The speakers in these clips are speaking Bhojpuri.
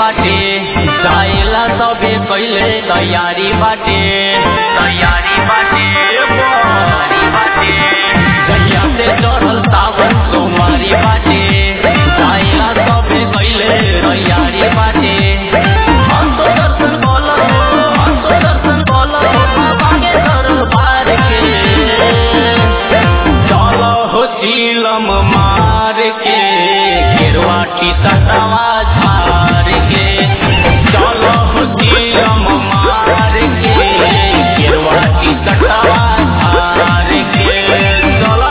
बाटे जाएला सबे कैले तैयारी बाटे तैयारी बाटे तैयारी बाटे जहिया से चढ़ल सावन सोमवारी बाटे जाएला सबे कैले तैयारी बाटे हम तो दर्शन बोलो हम तो दर्शन बोलो बाबा के दरबार के चलो हो चीलम मार के गिरवा की सटवा झार के चलो हो चीलम मार के गिरवा की सटवा झार के चलो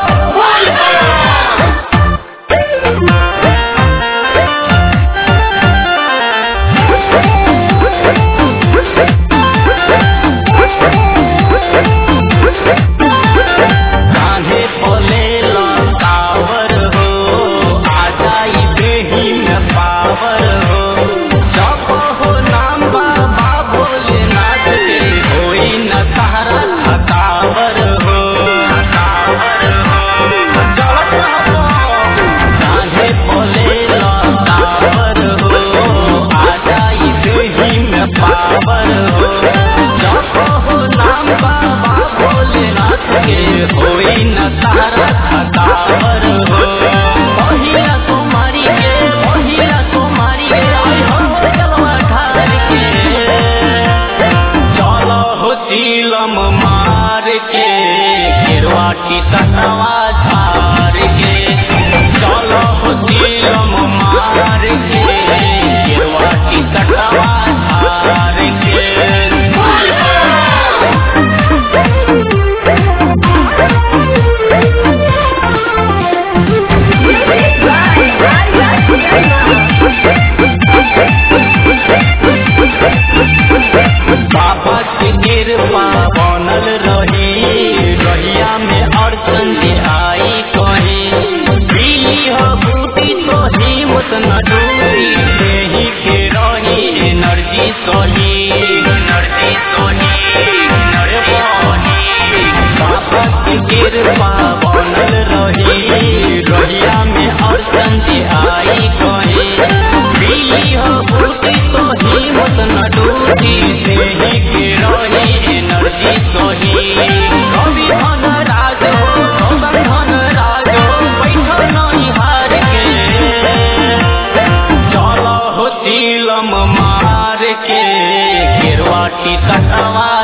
कान्हे बोले लतावर हो आ जाई देही में पावर हो जप हो नाम बाबा भोलेनाथ के होई न सहारा थकावर हो थकावर हो चलत रहो कान्हे बोले लतावर हो आ जाई देही में पावर हो जप हो नाम बाबा भोलेनाथ के होई न सहारा थकावर हो पहिला कुमारी के पहिला कुमारी के आई हम चलवा ठार के चलो हो चीलम मार के गिरवा की सटवा झार के चलो हो चीलम मार के गिरवा की सटवा झार के बाबा के कृपा बनल रही रहिया में अड़चन जे आई कही पीली हो बूटी तो हिम्मत न डूबी देही के रही एनर्जी सही एनर्जी सही एनर्जी सही बाबा के कृपा बनल रही रहिया में अड़चन जे आई कही पीली हो बूटी तो हिम्मत न डूबी देही के रही एनर्जी सही कवि धन राज हो कौशल धन राज हो बैठल नहीं हार के चलो हो चीलम मार के गिरवा की कटवा